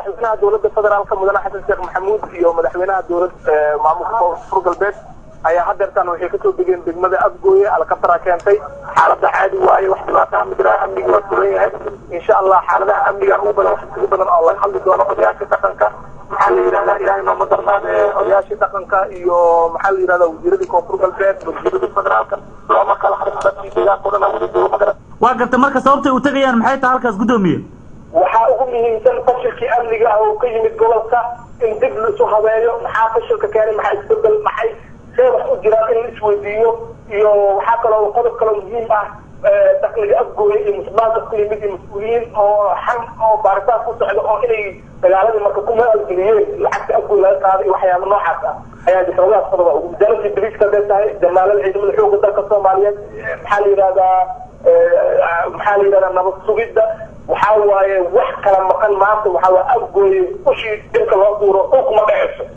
madaxweynaha dowladda federaalka mudane xasan sheekh maxamuud iyo madaxweynaha dowlad maamulka koonfur galbeed ayaa hadeertaan waxay kasoo degeen degmada afgooye alkatara keentay xaalada caadi waaye wax dhibaata ma jiraan amniga waa sugan yahay insha allah xaaladaha amniga ugu badan wax ugu badan oo laga hadli doono odayaasha dhaqanka maxaa la yidhahdaa ilaahay nooma darnaade odayaashii dhaqanka iyo maxaa la yidhahdaa wasiiradii koonfur galbeed wasiiradii federaalka looma kala harin dadkii deegaanka o dhan wada joogo magara waa garta marka sababtay u tegayaan maxay tahay halkaas guddoomiye waxaa ugu muhiimsan fashilkii amniga ah oo ka yimid gobolka in dib laisu habeeyo maxaa fashilka keenay maxaa isbedel maxay see wax u jiraan in la isweydiiyo iyo waxaa kaloo qodob kaloo muhiim ah dakliga afgooya iyo musuqmaasuq ku yimid iyo mas-uuliyiin oo xan oo baaritaan ku socda oo inay dagaaladii marka ku maalgeliyeen lacagta afgooy laga qaaday iyo waxyaaba noocaas ah ayaa xoogaas qodoba ugu wasaaradii bariiska hadday tahay jamaalada ciidamada xooga dalka soomaaliyeed maxaa la yidhahdaa maxaa la yidhahdaa nabad sugidda waxaa waaye wax kala maqan maanta waxaa waa afgooye ushii dhirka loo duuro dhulkuma dhaceyso